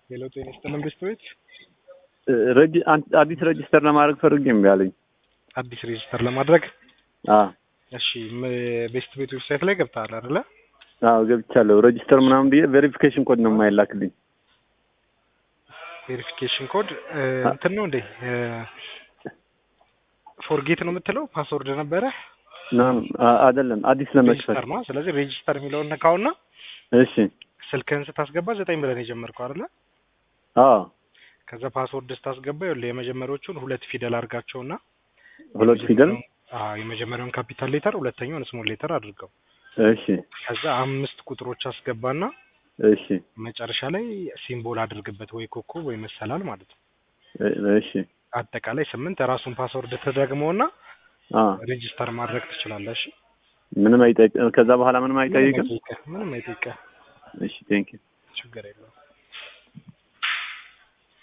ሌላው ጤና ይስጥልን ቤስት ቤት ረጅ- አን- አዲስ ረጅስተር ለማድረግ ፈልጌ እምቢ አለኝ። አዲስ ሬጅስተር ለማድረግ አዎ እሺ ም- ቤስት ቤት ዌብሳይት ላይ ገብተሃል አይደለ? አዎ ገብቻለሁ። ረጅስተር ምናምን ብዬ ቬሪፊኬሽን ኮድ ነው የማይላክልኝ። ቬሪፊኬሽን ኮድ እንትን ነው እንዴ ፎርጌት ነው የምትለው ፓስወርድ ነበረ ምናምን አ- አይደለም አዲስ ለመክፈት። ሬጅስተር ነው። ስለዚህ ሬጅስተር የሚለውን ነካውና እሺ ስልክህን ስታስገባ ዘጠኝ ብለን የጀመርከው አይደለ? አዎ ከዛ ፓስወርድ ስታስገባ ይኸውልህ የመጀመሪያዎቹን ሁለት ፊደል አድርጋቸውና ሁለት ፊደል አዎ የመጀመሪያውን ካፒታል ሌተር ሁለተኛውን ስሞል ሌተር አድርገው እሺ ከዛ አምስት ቁጥሮች አስገባና እሺ መጨረሻ ላይ ሲምቦል አድርግበት ወይ ኮከብ ወይ መሰላል ማለት ነው። እ- እሺ አጠቃላይ ስምንት ራሱን ፓስወርድ ተደግመውና አ ሬጅስተር ማድረግ ትችላለህ። እሺ ምንም አይጠይቅ ከዛ በኋላ ምንም ምንም አይጠይቅም። አይጠይቅህ ምንም አይጠይቅህ እሺ ቴንክ ዩ ችግር የለውም።